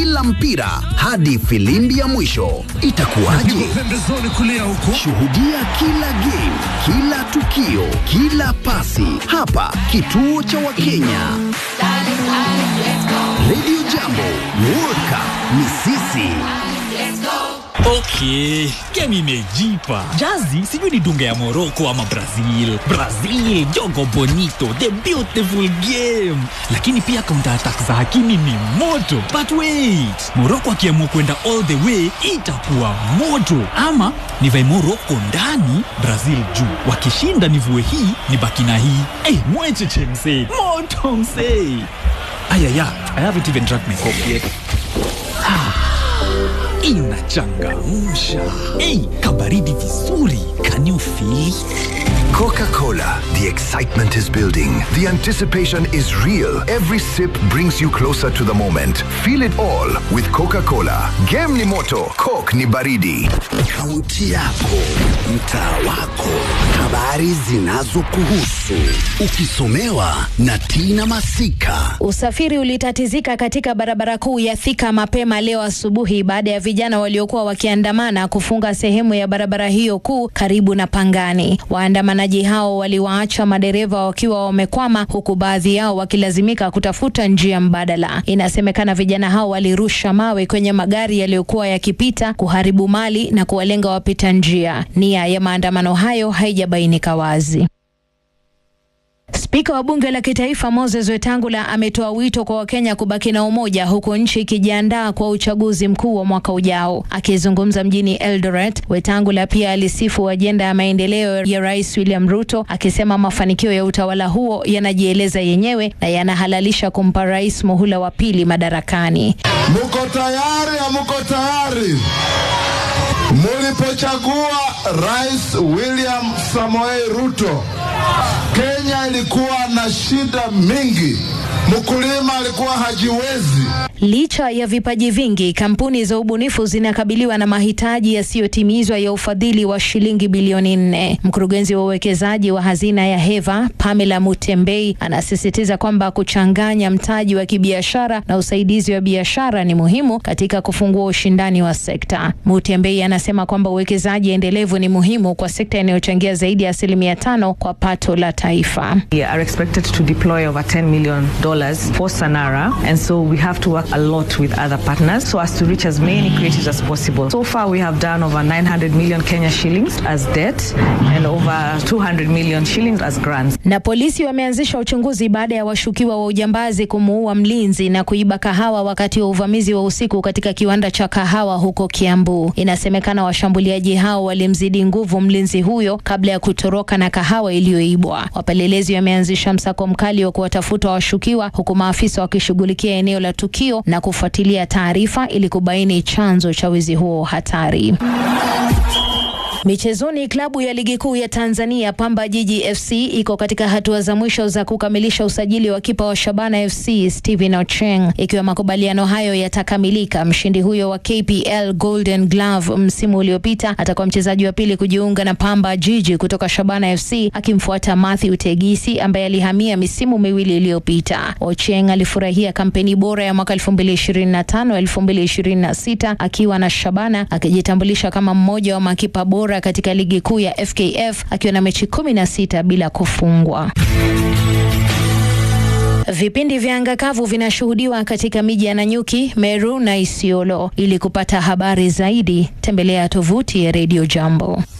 kila mpira hadi filimbi ya mwisho. Itakuwaje? Pembezoni kulia huko. Shuhudia kila game, kila tukio, kila pasi hapa kituo cha Wakenya. Radio Jambo, World Cup ni sisi. Okay, game imejipa. Jazi sijui ni dunga ya Morocco ama Brazil. Brazil, jogo bonito, the beautiful game. Lakini pia counter attack za Hakimi ni moto. But wait, Morocco akiamua kwenda all the way itakuwa moto. Ama nivae Morocco ndani, Brazil juu. Wakishinda nivue hii, nibaki na hii. Eh, mwecheche msee. Moto msee. Ayaya, I haven't even drank my coffee yet. inachangamsha. Hey, kabaridi vizuri. Can you feel it? Coca-Cola. The excitement is building. The anticipation is real. Every sip brings you closer to the moment. Feel it all with Coca-Cola. Game ni moto, Coke ni baridi. Kaunti yako, mtaa wako, habari zinazokuhusu, ukisomewa na Tina Masika. Usafiri ulitatizika katika barabara kuu ya Thika mapema leo asubuhi baada ya vijana waliokuwa wakiandamana kufunga sehemu ya barabara hiyo kuu karibu na Pangani. Waandamanaji hao waliwaacha madereva wakiwa wamekwama, huku baadhi yao wakilazimika kutafuta njia mbadala. Inasemekana vijana hao walirusha mawe kwenye magari yaliyokuwa yakipita, kuharibu mali na kuwalenga wapita njia. Nia ya maandamano hayo haijabainika wazi. Spika wa bunge la kitaifa Moses Wetangula ametoa wito kwa Wakenya kubaki na umoja huku nchi ikijiandaa kwa uchaguzi mkuu wa mwaka ujao. Akizungumza mjini Eldoret, Wetangula pia alisifu ajenda ya maendeleo ya Rais William Ruto, akisema mafanikio ya utawala huo yanajieleza yenyewe na yanahalalisha kumpa rais muhula wa pili madarakani. Muko tayari? Hamuko tayari? Mulipochagua Rais William Samoei Ruto, Kenya ilikuwa na shida mingi. Mkulima alikuwa hajiwezi. Licha ya vipaji vingi, kampuni za ubunifu zinakabiliwa na mahitaji yasiyotimizwa ya ufadhili wa shilingi bilioni nne. Mkurugenzi wa uwekezaji wa hazina ya Heva Pamela Mutembei anasisitiza kwamba kuchanganya mtaji wa kibiashara na usaidizi wa biashara ni muhimu katika kufungua ushindani wa sekta. Mutembei anasema kwamba uwekezaji endelevu ni muhimu kwa sekta inayochangia zaidi ya asilimia tano kwa pato la taifa. We are expected to deploy over $10 million for Sanara, and so we have to work a lot with other partners so as to reach as many creatives as possible. So far, we have done over 900 million Kenya shillings as debt and over 200 million shillings as grants. Na polisi wameanzisha uchunguzi baada ya washukiwa wa ujambazi kumuua mlinzi na kuiba kahawa wakati wa uvamizi wa usiku katika kiwanda cha kahawa huko Kiambu. Inasemekana washambuliaji hao walimzidi nguvu mlinzi huyo kabla ya kutoroka na kahawa iliyoibwa. Wapelelezi wameanzisha msako mkali wa kuwatafuta washukiwa huku maafisa wakishughulikia eneo la tukio na kufuatilia taarifa ili kubaini chanzo cha wizi huo hatari. Michezoni, klabu ya ligi kuu ya Tanzania Pamba Jiji FC iko katika hatua za mwisho za kukamilisha usajili wa kipa wa Shabana FC Steven Ocheng. Ikiwa makubaliano hayo yatakamilika, mshindi huyo wa KPL Golden Glove msimu uliopita atakuwa mchezaji wa pili kujiunga na Pamba Jiji kutoka Shabana FC, akimfuata Matthew Tegisi ambaye alihamia misimu miwili iliyopita. Ocheng alifurahia kampeni bora ya mwaka 2025 2026 akiwa na Shabana, akijitambulisha kama mmoja wa makipa bora katika ligi kuu ya FKF akiwa na mechi kumi na sita bila kufungwa. Vipindi vya anga kavu vinashuhudiwa katika miji ya Nanyuki, Meru na Isiolo. Ili kupata habari zaidi, tembelea tovuti ya Radio Jambo.